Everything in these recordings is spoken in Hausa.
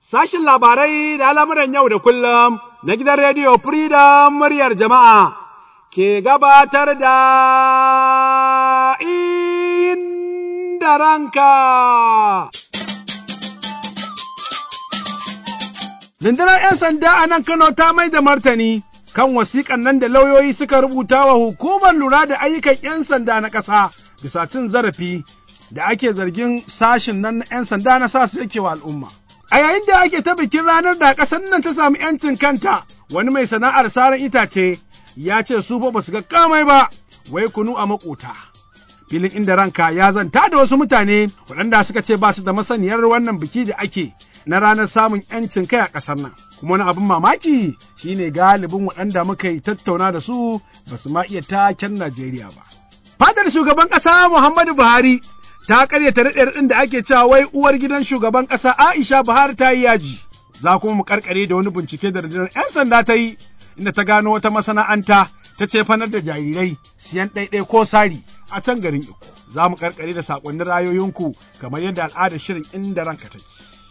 sashin labarai da al'amuran yau da kullum na gidan rediyo Freedom muryar jama'a ke gabatar da inda ranka. Rundunar ‘yan sanda a nan Kano ta mai da martani kan wasiƙan nan da lauyoyi suka rubuta wa hukumar lura da ayyukan ‘yan sanda na ƙasa bisa cin zarafi da ake zargin sashin nan na ‘yan sanda na sa su yake wa al'umma. A yayin da ake ta bikin ranar da ƙasar nan ta samu ‘yancin kanta, wani mai sana'ar saran itace ya ce su ba su ga kamai ba, wai kunu a maƙota. Filin inda ranka ya zanta da wasu mutane waɗanda suka ce ba su da masaniyar wannan biki da ake na ranar samun ‘yancin kai a ƙasar nan. Kuma wani abin mamaki shine galibin waɗanda muka yi tattauna da su ba su ma iya taken Najeriya ba. Fadar shugaban ƙasa Muhammadu Buhari ta karyata raɗe-raɗin da ake cewa wai uwar gidan shugaban ƙasa Aisha Buhari ta yi yaji. Za kuma mu karkare da wani bincike da rundunar 'yan sanda ta yi inda ta gano wata masana'anta ta ce fanar da jarirai siyan ɗaiɗai ko sari a can garin Iko. Za mu karkare da saƙonnin rayoyinku kamar yadda al'adar shirin inda ranka take.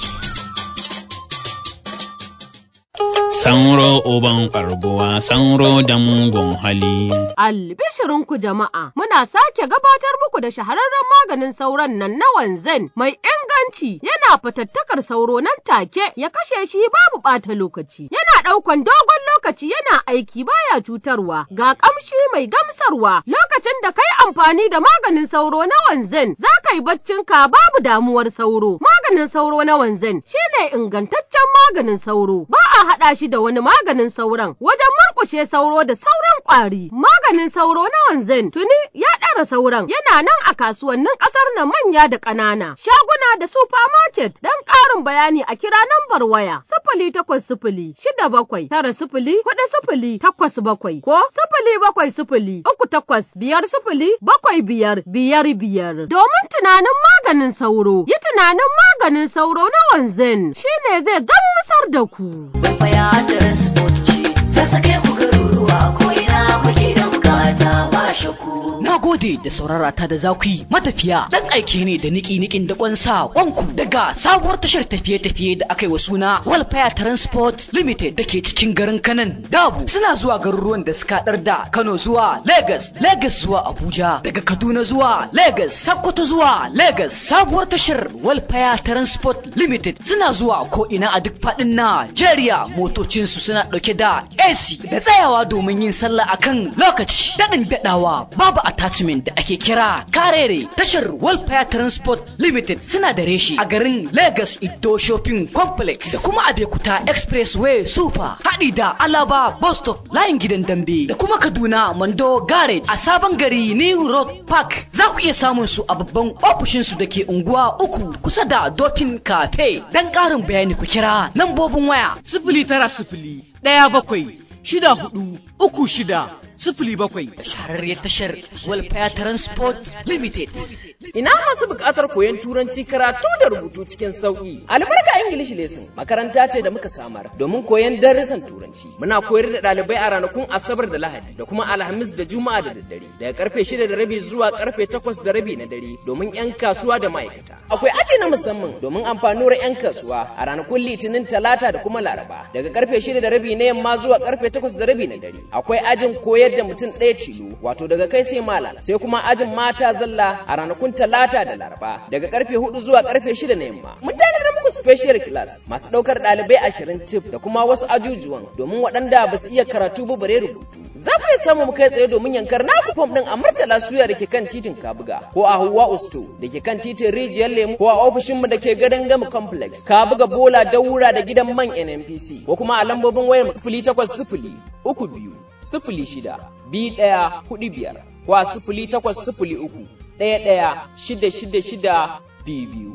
Sanro uban ƙarbuwa, sanro da mugun hali. Albishirinku jama'a, muna sake gabatar muku da shahararren maganin sauron nan na wanzan mai inganci yana fatattakar sauro nan take ya kashe shi babu ɓata lokaci. Yana ɗaukan dogon lokaci yana aiki baya cutarwa, ga ƙamshi mai gamsarwa. Lokacin da kai amfani da maganin sauro na wanzan, za ka yi baccinka babu damuwar sauro. Maganin sauro na wanzan shine ingantaccen maganin sauro. Ba a haɗa shi da wani maganin sauron wajen murƙushe sauro da sauran ƙwari. Maganin sauro na wanzan tuni ya ɗara sauran yana nan a kasuwannin ƙasar na manya da ƙanana. Shaguna da supermarket don ƙarin bayani a kira nambar waya sifili takwas sifili shida bakwai tara sifili huɗu sifili takwas bakwai ko sifili bakwai sifili uku takwas biyar sifili bakwai biyar biyar biyar. Domin tunanin maganin sauro yi tunanin maganin sauro na wanzan shine zai gamsar da ku. Bayatar sport ce, sassake ku garuruwa ko ina kuke da bukata ba shakku. Na gode da saurara ta da za ku yi matafiya dan aike ne da niki nikin da kwansa kwanku daga sabuwar tashar tafiye-tafiye da aka yi wa suna Walfire Transport Limited da ke cikin garin Kanan Dabu suna zuwa garuruwan da suka dar da Kano zuwa Lagos, Lagos zuwa Abuja, daga Kaduna zuwa Lagos, Sokoto zuwa Lagos. Sabuwar tashar Walfire Transport Limited suna zuwa ko ina a duk faɗin Najeriya motocinsu suna ɗauke da AC da tsayawa domin yin sallah akan lokaci daɗin daɗawa babu attachment da ake kira karere tashar Welfare Transport Limited suna da reshi a garin Lagos Ido Shopping Complex da kuma Abekuta Expressway Super haɗi da Alaba Bus Stop layin gidan Dambe da kuma Kaduna Mando Garage a sabon gari New Road Park za ku iya samun su a babban ofishin su da ke unguwa uku kusa da Dolphin Cafe dan ƙarin bayani ku kira lambobin waya sifili tara sifili ɗaya bakwai shida hudu uku shida sifili bakwai. Shahararriyar tashar Welfare Transport Limited. Ina masu buƙatar koyon turanci karatu da rubutu cikin sauƙi. Albarka English Lesson makaranta ce da muka samar domin koyon darussan turanci. Muna koyar da ɗalibai a ranakun Asabar da Lahadi da kuma Alhamis da Juma'a da daddare daga karfe shida da rabi zuwa karfe takwas da rabi na dare domin 'yan kasuwa da ma'aikata. Akwai aji na musamman domin amfanuwar 'yan kasuwa a ranakun Litinin Talata da kuma Laraba daga karfe shida da rabi na yamma zuwa karfe takwas da rabi na dare. Akwai ajin koyar da mutum ɗaya tilo wato daga kai sai malam sai kuma ajin mata zalla a ranakun talata da laraba daga karfe hudu zuwa karfe shida na yamma mun tanadar muku special class masu ɗaukar ɗalibai ashirin tif da kuma wasu ajujuwan domin waɗanda ba su iya karatu ba bare rubutu za ku iya samu mu kai tsaye domin yankar naku fom ɗin a murtala suya da ke kan titin kabuga ko a hawa usto da ke kan titin rijiyar lemu ko a ofishinmu da ke gadon gama complex kabuga bola daura da gidan man nnpc ko kuma a lambobin wayar mu sifili takwas sifili uku biyu sifili shida biyu ɗaya hudu biyar ko a sifili takwas sifili uku ɗaya ɗaya shida shida shida biyu biyu.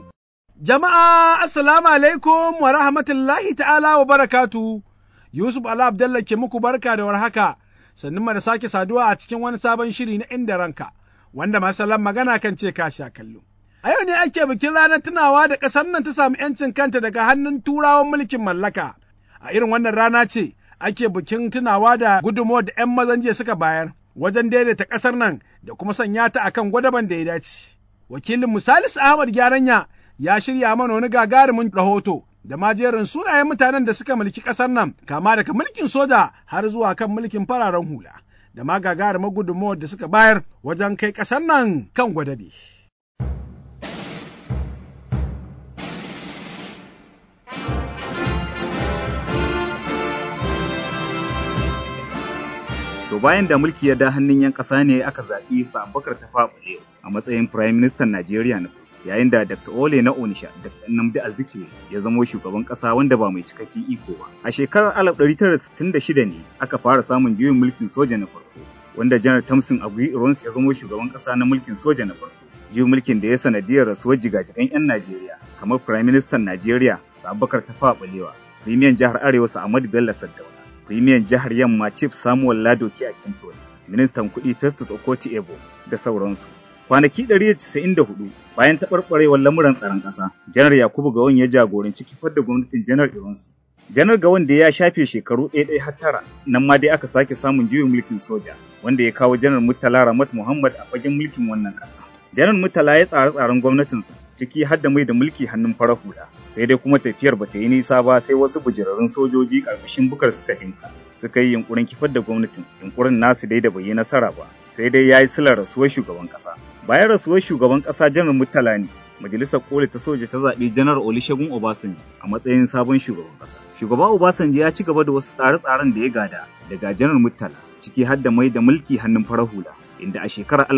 Jama'a assalamu alaikum wa rahmatullahi ta'ala wa barakatu. Yusuf Ala Abdallah ke muku barka da warhaka. Sannan mu da sake saduwa a cikin wani sabon shiri na inda ranka wanda masalan magana kan ce ka sha kallo. A yau ne ake bikin ranar tunawa da ƙasar nan ta samu ‘yancin kanta daga hannun turawan mulkin mallaka. A irin wannan rana ce ake bikin tunawa da gudunmawar da ‘yan mazan jiya suka bayar wajen daidaita ƙasar nan da kuma sanya ta akan gwadaban da ya dace. Wakilin Musalis Ahmad Gyaranya ya shirya mana wani gagarumin rahoto da ma jerin sunayen mutanen da suka mulki ƙasar nan kama daga mulkin soja har zuwa kan mulkin fararen hula da ma gagarumar gudunmawar da suka bayar wajen kai ƙasar nan kan gwadabe. To bayan da mulki ya da hannun 'yan ƙasa ne aka zaɓi sa Abubakar Tafawa Balewa a matsayin Prime Minister Najeriya na yayin da Dr. Ole na Onisha Dr. Nnamdi Azikiwe ya zamo shugaban ƙasa wanda ba mai cikakken iko ba. A shekarar 1966 ne aka fara samun juyin mulkin soja na farko wanda Janar Tamsin Agui Irons ya zamo shugaban ƙasa na mulkin soja na farko. Juyin mulkin da ya sanadiyar rasuwar jigajigan 'yan Najeriya kamar Prime Minister Najeriya Abubakar Tafawa Balewa, Premier Jihar Arewa Ahmadu Bello Saddauna. Firimiyan jihar Yamma Chief Samuel Ladoki a Kintoni, ministan kuɗi Festus Okoti Ebo da sauransu. Kwanaki 194 bayan taɓarɓarewar lamuran tsaron ƙasa, Janar Yakubu Gawon ya jagoranci kifar da gwamnatin Janar Ironsi. Janar Gawon da ya shafe shekaru ɗaya har tara, nan ma dai aka sake samun juyin mulkin soja, wanda ya kawo Janar Murtala Ramat Muhammad a fagen mulkin wannan ƙasa. Janar Murtala ya tsare tsaren gwamnatinsa ciki har da mai da mulki hannun farar hula. Sai dai kuma tafiyar bata yi nisa ba sai wasu bujirarrun sojoji ƙarƙashin bukar suka hinka. Suka yi yunkurin kifar da gwamnatin, yunkurin nasu dai da bai yi nasara ba. Sai dai ya yi silar rasuwar shugaban ƙasa. Bayan rasuwar shugaban ƙasa Janar Murtala ne, Majalisar Koli ta soja ta zaɓi Janar Olusegun Obasanjo a matsayin sabon shugaban ƙasa. Shugaba Obasanjo ya ci gaba da wasu tsare-tsaren da ya gada daga Janar Murtala, ciki har da mai da mulki hannun farar hula. inda a shekarar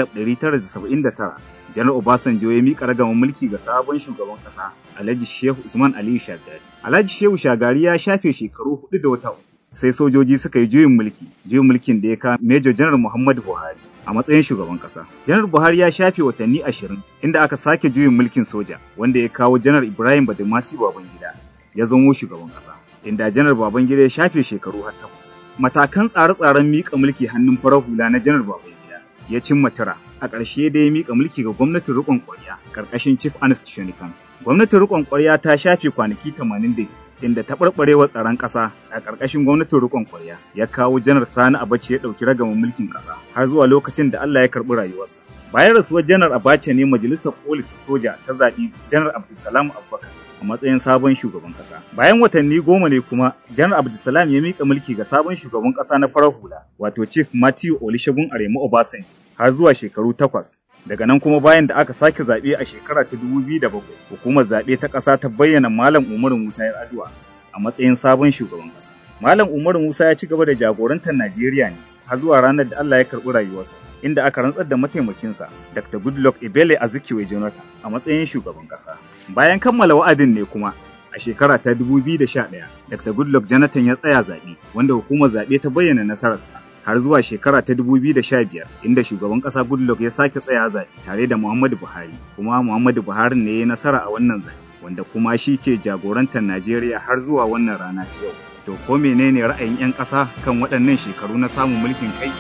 1979 janar Obasanjo ya miƙa ragaman mulki ga sabon shugaban ƙasa Alhaji Shehu Usman Aliyu Shagari. Alhaji Shehu Shagari ya shafe shekaru hudu da wata uku sai sojoji suka yi juyin mulki, juyin mulkin da ya ka Major Janar Muhammadu Buhari a matsayin shugaban ƙasa. Janar Buhari ya shafe watanni ashirin inda aka sake juyin mulkin soja wanda ya kawo Janar Ibrahim Badamasi Babangida ya zamo shugaban ƙasa. Inda Janar Babangida ya shafe shekaru har takwas. Matakan tsare-tsaren miƙa mulki hannun farar hula na Janar Babangida ya cimma tara a ƙarshe da ya miƙa mulki ga gwamnatin riƙon ƙwarya ƙarƙashin Chief Ernest Shonikan. Gwamnatin riƙon ƙwarya ta shafe kwanaki 82 inda taɓarɓarewa tsaron ƙasa a ƙarƙashin gwamnatin riƙon ƙwarya ya kawo janar Sani Abace ya ɗauki ragaman mulkin ƙasa har zuwa lokacin da Allah ya karɓi rayuwarsa. Bayan rasuwar janar Abace ne majalisar koli ta soja ta zaɓi janar Abdulsalam Abubakar a matsayin sabon shugaban ƙasa. Bayan watanni goma ne kuma janar Abdulsalam ya miƙa mulki ga sabon shugaban ƙasa na farar hula wato Chief Matthew Olusegun Aremu Obasanjo har zuwa shekaru takwas. Daga nan kuma bayan da aka sake zaɓe a shekara ta dubu biyu da bakwai, hukumar zaɓe ta ƙasa ta bayyana Malam Umaru Musa Yar'adua a matsayin sabon shugaban ƙasa. Malam Umaru Musa ya ci gaba da jagorantar Najeriya ne har zuwa ranar da Allah ya karɓi rayuwarsa, inda aka rantsar da mataimakinsa Dr. Goodluck Ebele Azikiwe Jonathan a matsayin shugaban ƙasa. Bayan kammala wa'adin ne kuma a shekara ta 2011 Dr. Goodluck Jonathan ya tsaya zaɓe wanda hukumar zaɓe ta bayyana nasararsa har zuwa shekara ta 2015 inda shugaban ƙasa Goodluck ya sake tsaya zaɓe tare da Muhammadu Buhari kuma Muhammadu Buhari ne ya yi nasara a wannan zaɓe wanda kuma shi ke jagorantar Najeriya har zuwa wannan rana ta yau. To ko menene ra'ayin 'yan ƙasa kan waɗannan shekaru na samun mulkin kai?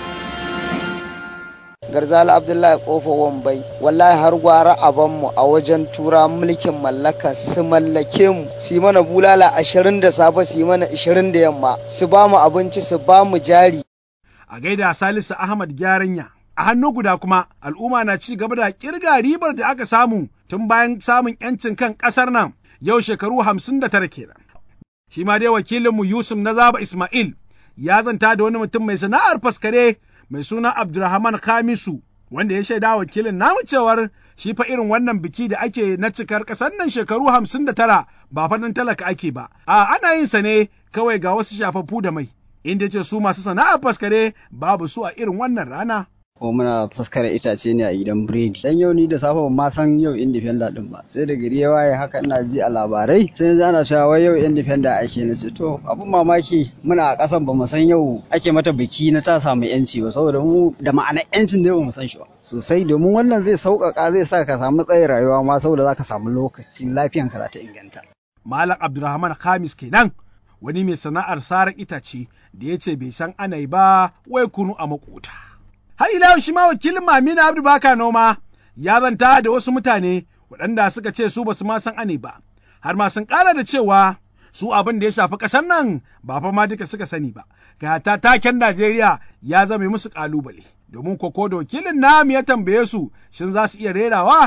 Garzali Abdullahi Kofa Wambai wallahi har gwara mu a wajen tura mulkin mallaka su mallake mu su mana bulala ashirin da safe su mana ashirin da yamma su ba mu abinci su ba mu jari. A gaida Salisu Ahmad Gyaranya. A hannu guda kuma al'umma na ci gaba da kirga ribar da aka samu tun bayan samun 'yancin kan ƙasar nan yau shekaru hamsin da tara kenan. Shi ma dai wakilinmu Yusuf na Zaba Ismail ya zanta da wani mutum mai sana'ar faskare mai suna Abdulrahman Khamisu wanda ya shaida wakilin namu cewar shi fa irin wannan biki da ake na cikar ƙasar nan shekaru hamsin da tara ba faɗin talaka ake ba, a ana yin sa ne kawai ga wasu shafaffu da mai, inda ce su masu sana'ar faskare babu su a irin wannan rana. ko muna fuskar itace ne a gidan biredi dan yau ni da safe ban ma san yau independent din ba sai da gari ya waye haka ina ji a labarai sai yanzu ana cewa wai yau independent ake na ce to abun mamaki muna a kasan ba mu san yau ake mata biki na ta samu yanci ba saboda mu da ma'anar yancin dai ba mu san shi ba sosai domin wannan zai sauƙaƙa zai sa ka samu tsayin rayuwa ma saboda za ka samu lokaci lafiyanka za ta inganta Malam Abdulrahman Khamis kenan wani mai sana'ar sarar itace da ya ce bai san ana yi ba wai kunu a makota. har ila shi ma wakilin Mamina Abdu Baka noma ya zanta da wasu mutane waɗanda suka ce su basu ma san ane ba, har ma sun ƙara da cewa su abin da ya shafi ƙasar nan ba fa ma duka suka sani ba, ga ta taken Najeriya ya zame musu ƙalubale. Domin koko da wakilin namu ya tambaye su shin za su iya rerawa?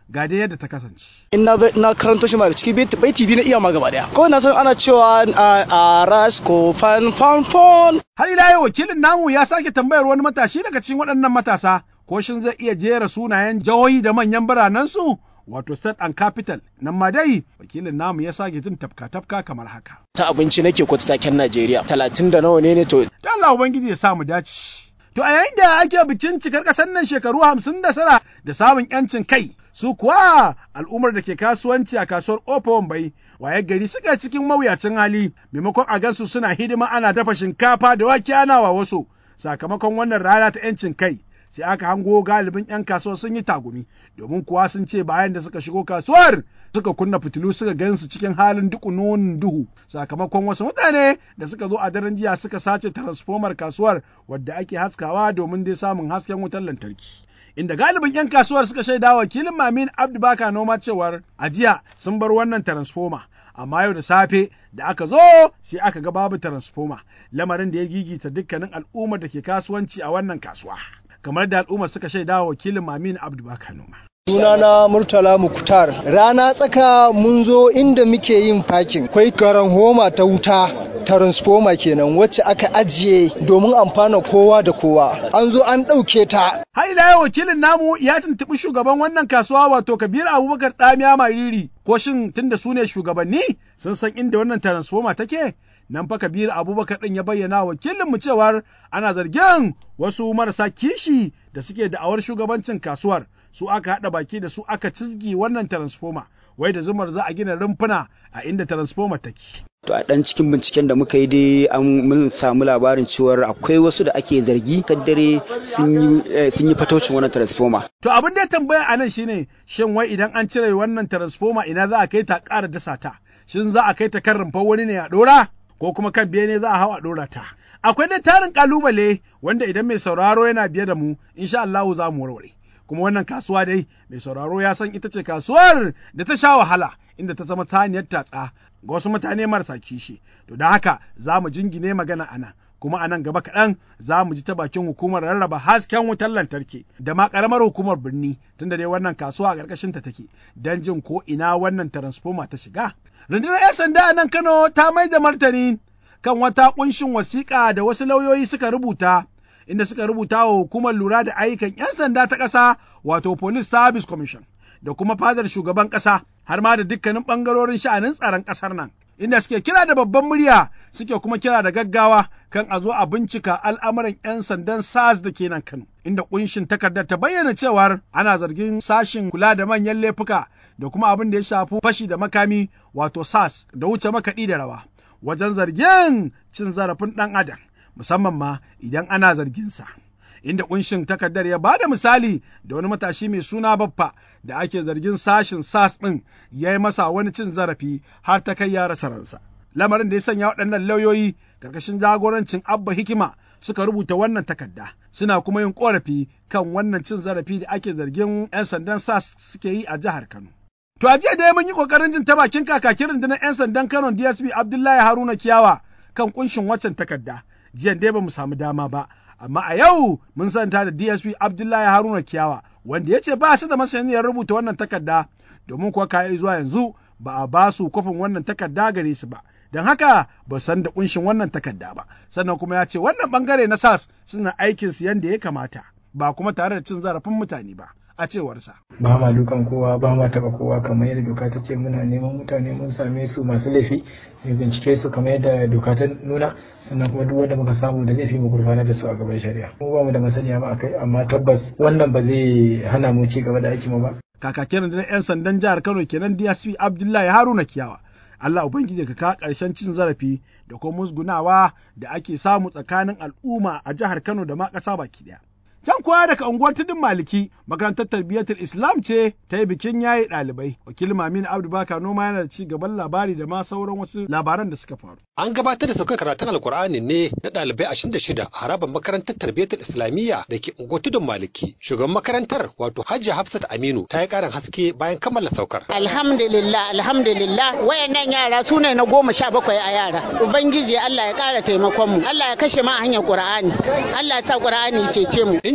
ga dai yadda ta kasance. in na na karanto shi ma daga ciki bai TV na iya ma gaba daya ko na san ana cewa a rasko fan fan fan Har ila yau wakilin namu ya sake tambayar wani matashi daga cikin waɗannan matasa ko shin zai iya jera sunayen jihohi da manyan biranensu wato state and capital nan ma dai wakilin namu ya sake jin tafka-tafka kamar haka. ta abinci nake kwata taken Najeriya talatin da nawa ne ne to Da Allah Ubangiji ya sa mu dace. To a yayin da ake bikin cikar ƙasar nan shekaru hamsin da tara da samun ‘yancin kai, su kuwa al'ummar da ke kasuwanci a kasuwar Ofa Wambai, waye gari suka cikin mawuyacin hali, maimakon a gansu suna hidima ana dafa shinkafa da wake ana wa wasu, sakamakon wannan rana ta ‘yancin kai. Sai aka hango galibin ‘yan kasuwa sun yi tagumi, domin kuwa sun ce bayan da suka shigo kasuwar suka kunna fitilu suka gansu cikin halin dukunonin duhu sakamakon wasu mutane da suka zo a daren jiya suka sace transformer kasuwar wadda ake haskawa domin dai samun hasken wutar lantarki. Inda galibin 'yan kasuwar suka shaida wakilin Mamin Abdu Baka noma cewar a jiya sun bar wannan transformer amma yau da safe da aka zo sai aka ga babu transformer lamarin da ya gigita dukkanin al'ummar da ke kasuwanci a wannan kasuwa. Kamar da al'ummar suka shaida wakilin Mamin Abdu Baka noma. Sunana Murtala Muktar. Rana tsaka mun zo inda muke yin fakin. Kwai garan homa ta wuta, transformer kenan wacce aka ajiye domin amfana kowa da kowa. An zo an ɗauke ta. Har ila yau wakilin namu ya tuntuɓi shugaban wannan kasuwa wato Kabir Abubakar Tsamiya Mariri ko shin tunda su ne shugabanni sun san inda wannan transformer take? Nan fa Kabir Abubakar ɗin ya bayyana wakilinmu cewar ana zargin wasu marasa kishi da suke da'awar shugabancin kasuwar su aka haɗa baki da su aka cizgi wannan transformer wai da zumar za a gina rumfuna a inda transformer take. To a ɗan cikin binciken da muka yi dai an mun samu labarin cewar akwai wasu da ake zargi kaddare sun yi fatocin wannan transformer. To abin da ya tambaya a nan shine shin wai idan an cire wannan transformer ina za a kai ta ƙara dasa ta? Shin za a kai ta kan rumfar wani ne a ɗora? Ko kuma kan biye ne za a hau a ɗora ta? Akwai dai tarin ƙalubale wanda idan mai sauraro yana biye da mu insha Allahu za mu warware. kuma wannan kasuwa dai mai sauraro ya san ita ce kasuwar da ta sha wahala inda ta zama taniyar tatsa ga wasu mutane marasa kishi to da haka za mu jingine magana a nan kuma a nan gaba kaɗan za mu ji ta bakin hukumar rarraba hasken wutar lantarki da ma ƙaramar hukumar birni tunda dai wannan kasuwa a ƙarƙashin ta take don jin ko ina wannan transformer ta shiga rundunar 'yan sanda a nan kano ta mai da martani kan wata ƙunshin wasiƙa da wasu lauyoyi suka rubuta inda suka rubuta wa hukumar lura da ayyukan 'yan sanda ta ƙasa wato Police Service Commission da kuma fadar shugaban ƙasa har ma da dukkanin ɓangarorin sha'anin tsaron ƙasar nan. Inda suke kira da babban murya suke kuma kira da gaggawa kan a zo a bincika al'amuran 'yan sandan SARS da ke nan Kano. Inda ƙunshin takardar ta bayyana cewar ana zargin sashin kula da manyan laifuka da kuma abin da ya shafi fashi da makami wato SARS da wuce makaɗi da rawa wajen zargin cin zarafin ɗan adam. musamman ma idan ana zarginsa. Inda kunshin takardar ya ba da misali da wani matashi mai suna baffa da ake zargin sashin SAS ɗin ya yi masa wani cin zarafi har ta kai ya rasa ransa. Lamarin da ya sanya waɗannan lauyoyi karkashin jagorancin Abba Hikima suka rubuta wannan takarda suna kuma yin ƙorafi kan wannan cin zarafi da ake zargin 'yan sandan SAS suke yi a jihar Kano. To a jiya dai mun yi ƙoƙarin jin ta bakin kakakin rundunar 'yan sandan Kano DSP Abdullahi Haruna Kiyawa kan kunshin waccan takarda. jiyan dai ba mu samu dama ba amma a yau mun santa da DSP Abdullahi Haruna Kiyawa wanda ya ce ba su da masaniyar rubuta wannan takarda domin kuwa kayi zuwa yanzu ba a ba su kwafin wannan takarda gare su ba don haka ba san da kunshin wannan takarda ba sannan kuma ya ce wannan bangare na SAS suna aikin su yanda ya kamata ba kuma tare da cin zarafin mutane ba a cewarsa. Ba ma dukan kowa ba ma taba kowa kamar yadda doka ta ce muna neman mutane mun same su masu laifi mu bincike su kamar yadda doka ta nuna sannan kuma duk wanda muka samu da laifi mu gurfanar da su a gaban shari'a. Mu ba mu da masaniya ba akai amma tabbas wannan ba zai hana mu ci gaba da aikin mu ba. Kakakin rundunar 'yan sandan jihar Kano kenan DSP Abdullahi Haruna Kiyawa. Allah Ubangiji ka kawo ƙarshen cin zarafi da kuma musgunawa da ake samu tsakanin al'umma a jihar Kano da ma ƙasa baki ɗaya. Can kuwa daga unguwar tudun maliki makarantar tarbiyyatul Islam ce ta yi bikin yayi ɗalibai. Wakil Mamin Abdu Baka noma yana da ci gaban labari da ma sauran wasu labaran da suka faru. An gabatar da saukar karatun Alkur'ani ne na ɗalibai ashirin da shida a harabar makarantar tarbiyyatul Islamiyya da ke unguwar tudun maliki. Shugaban makarantar wato Hajji Hafsat Aminu ta yi ƙarin haske bayan kammala saukar. Alhamdulillah alhamdulillah wayannan yara su ne na goma sha bakwai a yara. Ubangiji Allah ya ƙara taimakon mu. Allah ya kashe ma hanyar Qur'ani. Allah ya sa Qur'ani cece mu.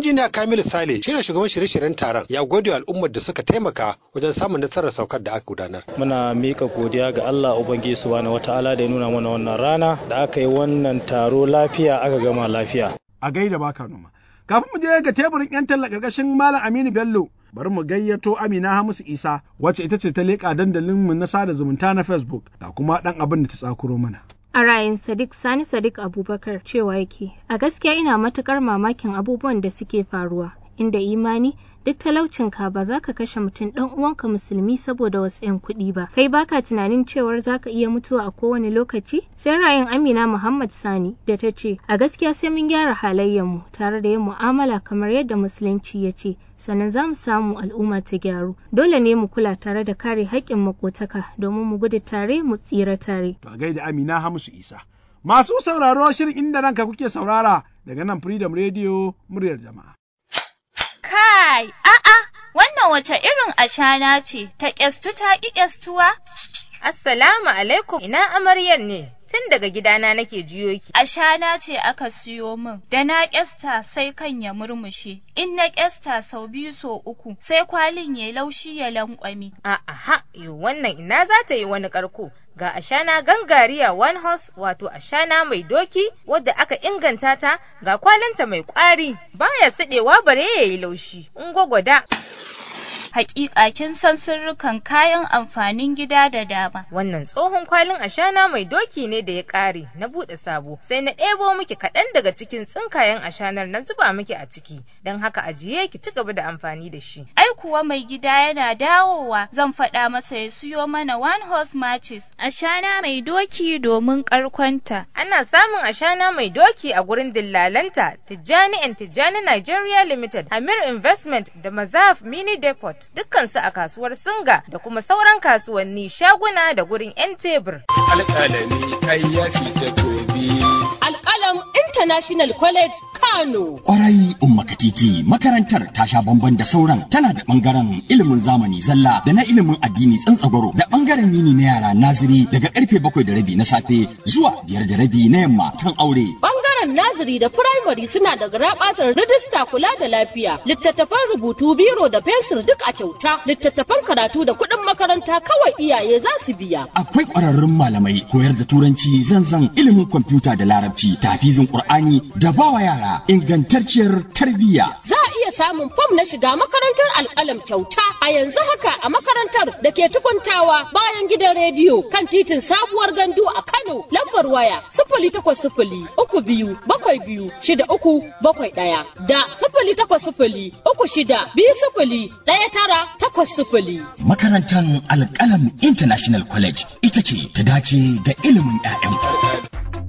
injiniya Kamilu Sale shine shugaban shirye-shiryen taron ya gode wa al'ummar da suka taimaka wajen samun nasarar saukar da aka gudanar muna mika godiya ga Allah ubangiji subhanahu wataala da ya nuna mana wannan rana da aka yi wannan taro lafiya aka gama lafiya a gaida baka noma kafin mu je ga teburin yan talla karkashin malam Aminu Bello bari mu gayyato Amina Hamisu Isa wacce ita ce ta leƙa dandalin mu na sada zumunta na Facebook ga kuma dan abin da ta tsakuro mana A ra'ayin Sadiq Sani Sadiq Abubakar cewa yake, a gaskiya ina matukar mamakin abubuwan da suke faruwa, inda imani duk talaucinka ba za ka kashe mutum ɗan uwanka musulmi saboda wasu 'yan kuɗi ba kai baka tunanin cewar za ka iya mutuwa a kowane lokaci sai ra'ayin amina muhammad sani da ta ce a gaskiya sai mun gyara halayyarmu tare da yin mu'amala kamar yadda musulunci ya ce sannan za mu samu al'umma ta gyaru dole ne mu kula tare da kare haƙƙin makotaka domin mu gudu tare mu tsira tare to a gaida amina hamisu isa masu sauraro shirin inda ranka kuke saurara daga nan freedom radio muryar jama'a Kai, a'a, wannan wace irin ashana ce, ta ƙyastu ta ƙi ƙyastuwa? Assalamu alaikum, ina amaryar ne, tun daga gidana nake jiyo ki. Ashana ce aka siyo min, da na ƙyasta sai kan ya murmushe, in na ƙyasta sau biyu so uku, sai kwalin ya laushi ya lankwami. A'a, yo wannan ina za ta yi wani ƙarko. ga ashana gangariya one horse wato ashana mai doki wadda aka inganta ta ga kwalinta mai kwari baya siɗewa bare ya yi laushi in gwagwada Hakika kin san sirrukan kayan amfanin gida da dama. Wannan tsohon kwalin ashana mai doki ne da ya ƙare na buɗe sabo sai na ɗebo miki kaɗan daga cikin tsinkayen ashanar na zuba miki a ciki don haka ajiye ki ci gaba da amfani da shi. Ai kuwa mai gida yana dawowa zan faɗa masa ya siyo mana one horse matches ashana mai doki domin ƙarkonta. Ana samun ashana mai doki a gurin dillalanta Tijjani and Tijjani Nigeria Limited, Amir Investment da Mazaf Mini Depot. dukkansu a kasuwar Singa da kuma sauran kasuwanni shaguna da gurin 'yan tebur. Alƙalami kai ya fita gobe. Alƙalam International College Kano. Ƙwarai Umma Katiti makarantar ta sha bamban da sauran tana da ɓangaren ilimin zamani zalla da na ilimin addini tsantsagwaro da ɓangaren yini na yara naziri daga karfe bakwai da rabi na safe zuwa biyar da rabi na yamma tan aure. Bangaren naziri da firamare suna da garaɓasar rijista kula da lafiya, littattafan rubutu biro da fensir duk a kyauta, littattafan karatu da kuɗin makaranta kawai iyaye za su biya. Akwai ƙwararrun malamai koyar da turanci zanzan ilimin kwamfuta da larabci, tafizin Ƙur'ani da bawa yara ingantacciyar tarbiyya. Za a iya samun fam na shiga makarantar alƙalam kyauta a yanzu haka a makarantar da ke tukuntawa bayan gidan rediyo kan titin sabuwar gandu a Kano lambar waya sifili takwas sifili uku biyu bakwai biyu shida uku bakwai ɗaya da sifili takwas sifili uku shida biyu sifili ɗaya tara takwas sifili. Makarantar Alƙalam International College ita ce ta dace da ilimin 'ya'yanku.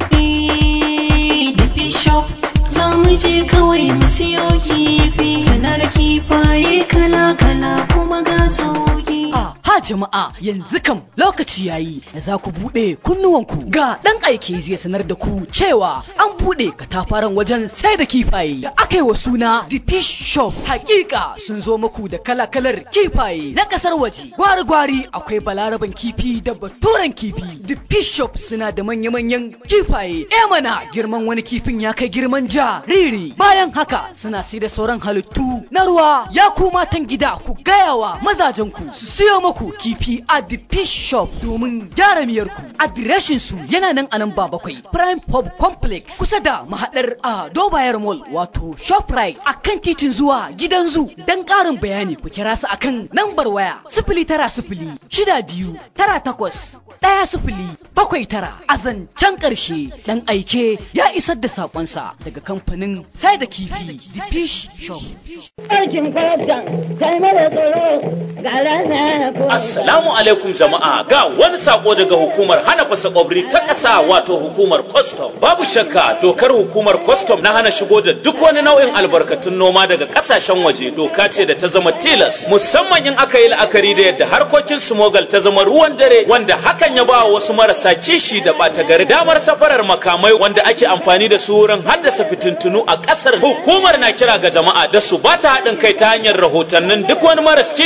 Bishop za mu je kawai mu siyo kifi suna da kifaye kala-kala kuma ga sauki. Ha jama'a yanzu kam lokaci yayi da za ku buɗe kunnuwanku ga ɗan aike zai sanar da ku cewa an buɗe katafaren wajen sai da kifaye da aka yi wa suna The Fish Shop. Hakika sun zo muku da kala-kalar kifaye na ƙasar waje. Gwari-gwari akwai balaraban kifi da baturen kifi. The Fish Shop suna da manya-manyan kifaye. E mana girman wani kifin ya kai girman jariri. Bayan haka suna sai da sauran halittu na ruwa. Ya ku matan gida ku gaya wa mazajenku su siyo muku kifi a the fish shop domin gyara miyarku. Adireshin su yana nan a nan ba bakwai Prime Pub Complex kusa da mahadar a Dobayar Mall wato Shoprite a kan titin zuwa gidan zu. Dan ƙarin bayani ku kira su akan nambar waya sifili tara sifili shida biyu tara takwas ɗaya sifili bakwai tara a zancen ƙarshe ɗan aike ya isar da saƙonsa daga kamfanin sai da kifi the fish shop. Aikin kwalabtan kai mara tsoro ga rana ko. Assalamu alaikum jama'a ga wani sako daga hukumar hana fasa kwabri ta ƙasa wato hukumar custom. Babu shakka dokar hukumar custom na hana shigo da duk wani nau'in albarkatun noma daga ƙasashen waje doka ce da ta zama tilas musamman in aka yi la'akari da yadda harkokin smogal ta zama ruwan dare wanda hakan ya ba wasu marasa kishi da ɓata gari damar safarar makamai wanda ake amfani da su wurin haddasa fitintunu a ƙasar hukumar na kira ga jama'a da su ba ta haɗin kai ta hanyar rahotannin duk wani maras kishin ƙasa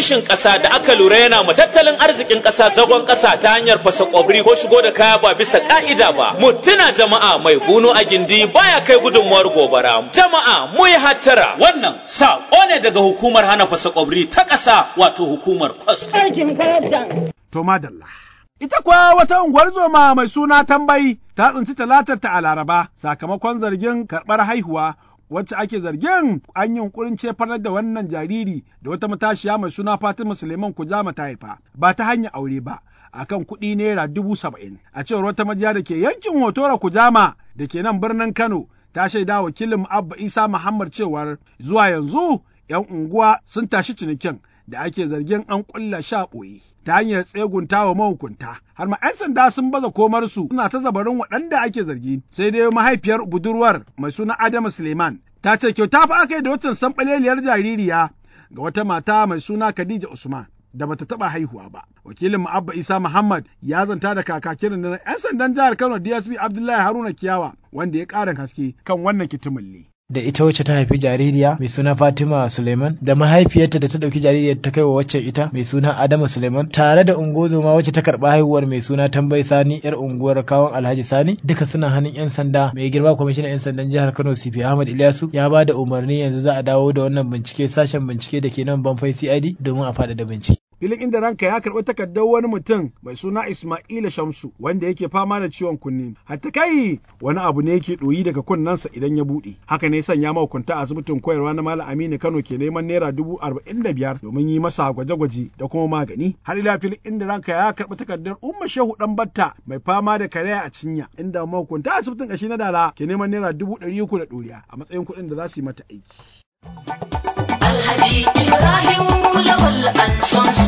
ƙasa da aka lura yana ma tattalin arzikin ƙasa zagon ƙasa ta hanyar fasa ƙwabri ko shigo da kaya ba bisa ƙa'ida ba. Mu tuna jama'a mai bunu a gindi baya kai gudunmuwar gobara. Jama'a mu yi hattara wannan saƙo ne daga hukumar hana fasa ƙwabri ta ƙasa wato hukumar kwastam. Aikin kwastam. To madalla. Ita kuwa wata unguwar zoma mai suna tambayi ta tsinci talatar ta a Laraba sakamakon zargin karɓar haihuwa wacce ake zargin an yi yunkurin cefanar da wannan jariri da wata matashiya mai suna Fatima Suleiman Kujama ta haifa ba ta hanyar aure ba akan kuɗi naira dubu saba'in a cewar wata majiya da ke yankin Hotora Kujama da ke nan birnin Kano ta shaida wakilin Abba Isa Muhammad cewar zuwa yanzu 'yan unguwa sun tashi cinikin da ake zargin an ƙulla sha ɓoye ta hanyar tsegunta wa mahukunta har ma 'yan sanda sun baza komarsu suna ta zabarin waɗanda ake zargi sai dai mahaifiyar budurwar mai suna Adamu Suleiman ta ce kyauta fa aka yi da waccan sanɓaleliyar jaririya ga wata mata mai suna Khadija Usman da bata taɓa haihuwa ba. Wakilin Abba Isa Muhammad ya zanta da kakakin na 'yan sandan jihar Kano DSP Abdullahi Haruna Kiyawa wanda ya ƙarin haske kan wannan kitimulli. da ita wacce ta haifi jaririya mai suna Fatima Suleiman da mahaifiyarta da ta ɗauki jaririyar ta kai wa wacce ita mai suna Adama Suleiman tare da ungozoma wacce ta karɓa haihuwar mai suna Tambai Sani yar unguwar kawon Alhaji Sani duka suna hannun yan sanda mai girma kwamishinan yan sandan jihar Kano CP Ahmad Ilyasu ya ba da umarni yanzu za a dawo da wannan bincike sashen bincike da ke nan Banfai CID domin a faɗaɗa bincike. filin inda ranka ya karɓi takardar wani mutum mai suna Ismaila Shamsu wanda yake fama da ciwon kunne. Hatta kai wani abu ne yake ɗoyi daga kunnensa idan ya buɗe. Haka ne sanya mahukunta a asibitin koyarwa na Malam Aminu Kano ke neman naira dubu arba'in da biyar domin yi masa gwaje-gwaje da kuma magani. Har ila filin inda ranka ya karɓi takardar Umma Shehu Dan Batta mai fama da karaya a cinya inda mahukunta asibitin ƙashi na Dala ke neman naira dubu ɗari uku da ɗoriya a matsayin kuɗin da za su yi mata aiki. Alhaji Ibrahim Lawal and Sons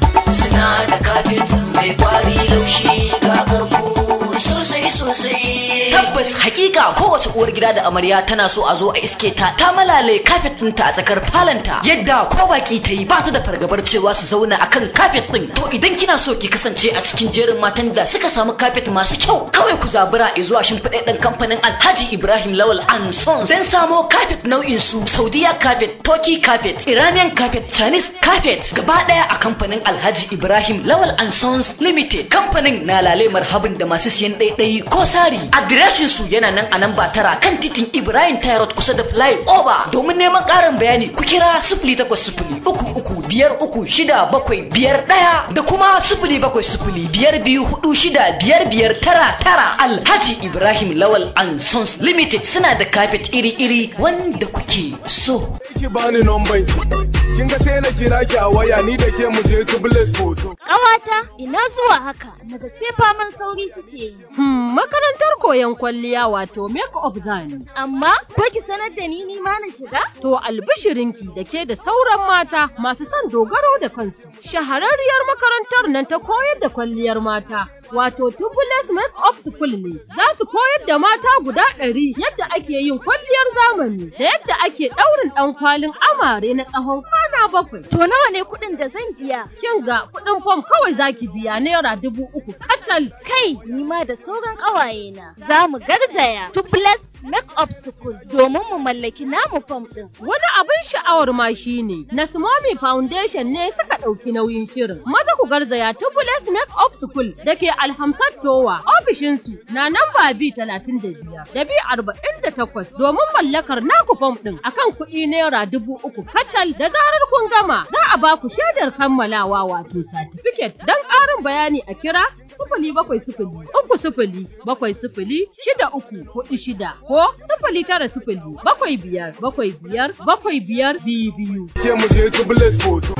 suna da kafet mai kwari laushi ga karko sosai sosai. Tabbas hakika kowace uwar gida da amarya tana so a zo a iske ta ta malale kafet ɗinta a tsakar falanta yadda ko baki ta yi ba ta da fargabar cewa su zauna akan kafet ɗin. To idan kina so ki kasance a cikin jerin matan da suka samu kafet masu kyau kawai ku zabura zuwa shimfiɗaɗɗen kamfanin Alhaji Ibrahim Lawal and Sons don samo kafet nau'in su Saudiya kafet, Turkey kafet, Iranian kafet, Chinese kafet gaba ɗaya a kamfanin Alhaji Ibrahim Lawal and Sons Limited. Kamfanin na lale marhabin da masu siyan ɗaiɗayi ko sari. Adireshin su yana nan a nan ba tara kan titin Ibrahim Tyrod kusa da Fly Over. Domin neman ƙarin bayani ku kira sifili takwas sifili uku uku biyar uku shida bakwai biyar ɗaya da kuma sifili bakwai sifili biyar biyu hudu shida biyar biyar tara tara Alhaji Ibrahim Lawal and Sons Limited suna da kafet iri-iri wanda kuke so. Ki bani nomban kin ga sai na kira ki a waya ni da ke mu je Tubules Photo. Ƙawata ina zuwa haka naga sai faman sauri kike yi. Hmm, makarantar koyon kwalliya wato make up zani. Amma ko ki sanar da ni ni ma na shiga? To albishirinki da ke da sauran mata masu son dogaro da kansu. Shahararriyar makarantar nan ta koyar da kwalliyar mata. Wato Tubules Make Up School ne, za su koyar da mata guda ɗari yadda ake yin kwalliyar zamani da yadda ake ɗaurin ɗan kwalin amare na tsawon kwana bakwai. To nawa ne kuɗin da zan biya? Kin ga kuɗin fom kawai zaki biya naira dubu uku kacal. Kai, ni ma da sauran ƙawaye na. Za mu garzaya Tubules Make Up School domin mu mallaki namu fom ɗin. Wani abin sha'awar ma shine Nasmomi Foundation ne suka ɗauki nauyin shirin. Maza ku garzaya Tubules Make Up School da ke Alhamsat Towa ofishinsu na namba B talatin da biyar da B arba'in da takwas domin mallakar naku fom ɗin akan kuɗi naira dubu uku kacal da zarar kun gama za a ba ku shaidar kammalawa wato satifiket don ƙarin bayani a kira sifili bakwai sifili uku sifili bakwai sifili shida uku hudu shida ko sifili tara sifili bakwai biyar bakwai biyar bakwai biyar biyu biyu. Ke mu je Tubules Photo.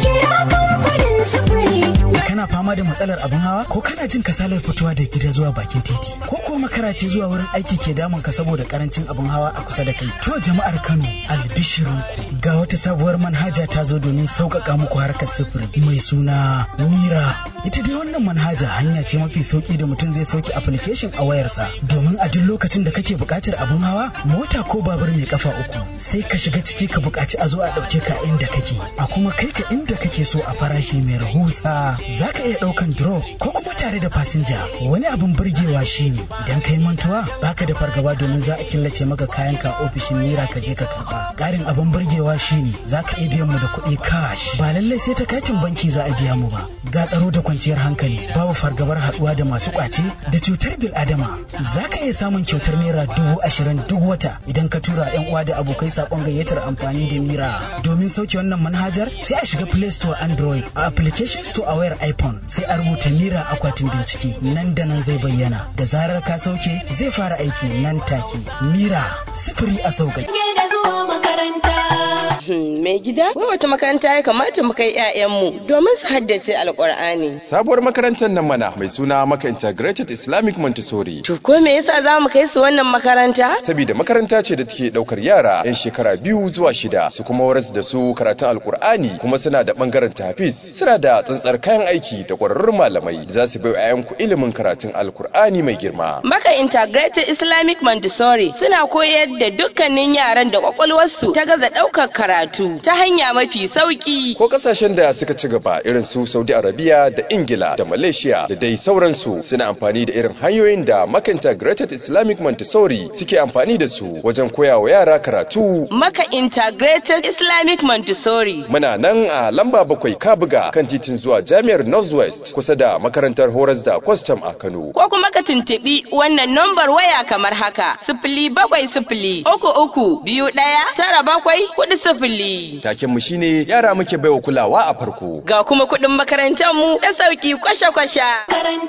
Kana fama da matsalar abin hawa ko kana jin kasalar fitowa da gida zuwa bakin titi ko ko makara ce zuwa wurin aiki ke damun ka saboda karancin abin hawa a kusa da kai. To jama'ar Kano albishirinku ga wata sabuwar manhaja ta zo domin sauƙaƙa muku harkar sufuri mai suna Mira. Ita dai wannan manhaja hanya ce mafi sauki da mutum zai sauke application a wayarsa domin a duk lokacin da kake buƙatar abin hawa mota ko babur mai kafa uku sai ka shiga ciki ka buƙaci a zo a ɗauke ka inda kake a kuma kai ka inda kake so a farashi mai rahusa za ka iya ɗaukan drop ko kuma tare da fasinja wani abin burgewa shine Idan ka yi mantuwa baka da fargaba domin za a killace maka kayanka a ofishin Mira ka je ka karɓa. Ƙarin abin burgewa shine za ka iya biyan mu da kuɗi cash. Ba lallai sai ta katin banki za a biya mu ba. Ga tsaro da kwanciyar hankali babu fargabar haɗuwa da masu ƙwace da cutar bil'adama. Za ka iya samun kyautar naira dubu ashirin duk wata idan ka tura 'yan uwa da abokai saƙon gayyatar amfani da Mira. Domin sauke wannan manhajar sai a shiga Play Store Android a application store a wayar iPhone sai a rubuta Mira akwatin bincike nan da nan zai bayyana da zarar ka sauke zai fara aiki nan take. Mira sifiri a sauƙaƙe. da zuwa makaranta. Mai gida, wai wata makaranta ya kamata mu kai 'ya'yanmu domin su haddace alƙur'ani. Sabuwar makarantar nan mana mai suna Maka Integrated Islamic Montessori. To ko me yasa za mu kai su wannan makaranta? Saboda makaranta ce da take ɗaukar yara 'yan shekara biyu zuwa shida su kuma waras da su karatun alƙur'ani kuma suna da ɓangaren tafis suna da tsantsar kayan aiki da ƙwararrun malamai da za su bai wa 'ya'yanku ilimin karatun alƙur'ani mai girma. Maka Integrated Islamic Montessori suna koyar da dukkanin yaran da kwakwalwarsu ta gaza ɗaukar karatu ta hanya mafi sauƙi. Ko ƙasashen da suka ci gaba irin su Saudi Arabia da Ingila da Malaysia da dai sauransu suna amfani da irin hanyoyin da Maka Integrated Islamic Montessori suke amfani da su wajen koya wa yara karatu. Maka Integrated Islamic Montessori. Muna nan a lamba bakwai Kabuga kan titin zuwa Jami'ar Northwest kusa da makarantar horas da kwastam a Kano. Ko kuma ka tuntuɓi wannan nambar waya kamar haka sifili bakwai sifili uku uku biyu ɗaya tara bakwai kuɗi sifili. Taken mu shine yara muke baiwa kulawa a farko. Ga kuma kuɗin makarantar mu da sauki kwasha-kwasha.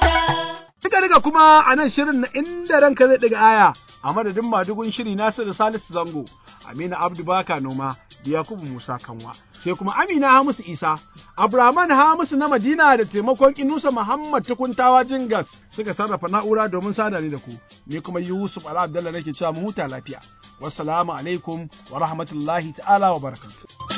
Duka duka kuma a nan shirin na inda ranka zai ɗiga aya a madadin madugun shiri Nasiru Salisu Zango, Amina Abdu Baka Noma, da Yakubu Musa Kanwa, sai kuma Amina Hamisu Isa, Abraman Hamisu na Madina da taimakon Inusa Muhammad Tukuntawa Jingas suka sarrafa na'ura domin sada ni da ku, ni kuma Yusuf Ala Abdallah nake cewa mu huta lafiya. Wassalamu alaikum wa rahmatullahi ta'ala wa barakatuh.